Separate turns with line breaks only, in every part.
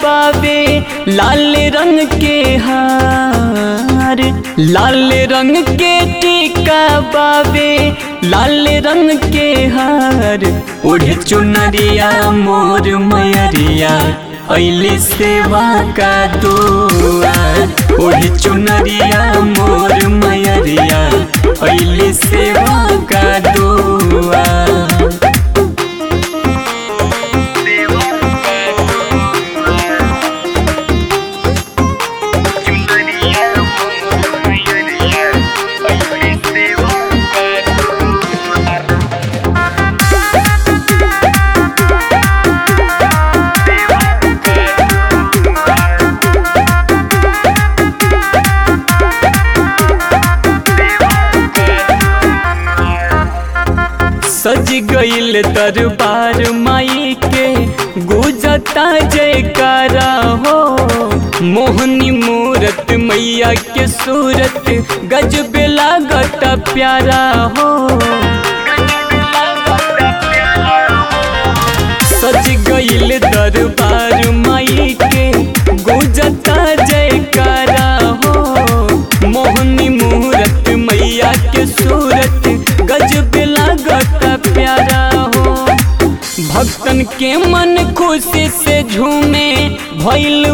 बाबे लाल रंग के हार लाल रंग के टीका बाबे लाल रंग के हार ओढ़े चुनरिया मोर मयरिया ऐली सेवा का दुआर ओढ़े चुनरिया मोर मयरिया ऐली सेवा का दुआर सज गईल दरबार माई के गुजता जयकारा हो मोहनी मूरत मैया के सूरत गजब लागत प्यारा हो सज गईल दरबार माई के गुजता जयकारा हो मोहनी मूरत मैया के सूरत गजब लागत प्यारा हो भक्तन के मन खुशी से झूमे भैल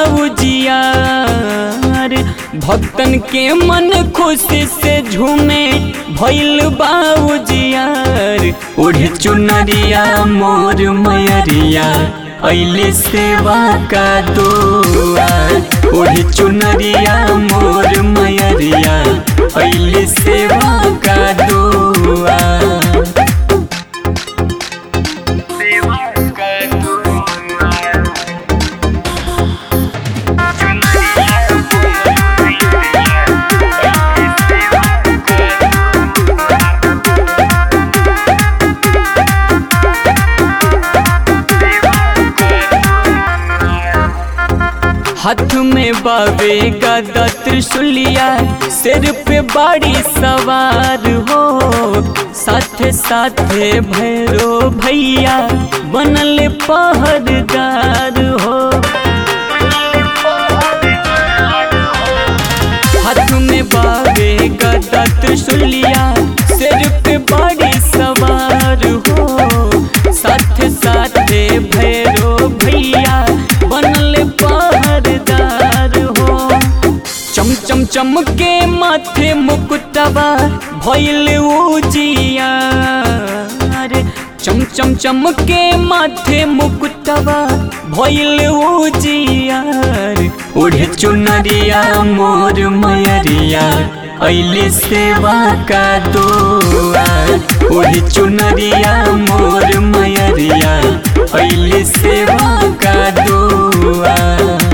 बाबूजियार भक्तन के मन खुशी से झूमे भैल बाबूजियार ओढ़ चुनरिया मोर मयरिया ऐली सेवा का दुआर ओढ़ चुनरिया मोर मयरिया ऐली सेवा का दुआर हाथ में बाबे गदा त्रिशूलिया सिर पे बाड़ी सवार हो साथे साथे भैरो भैया बनल पहरदार हो हाथ में बाबे गदा त्रिशूलिया सिर पे बाड़ी सवार हो साथे साथे भैरो भैया बनल पहरदार हो चम चम चम के माथे मुकुटवा भइल उजियार चम चम चम के माथे मुकुटवा भइल उजियार ओढ़े चुनरिया मोर मयरिया ऐली सेवा का दुआर ओढ़े चुनरिया मोर मयरिया ऐली सेवा का दुआर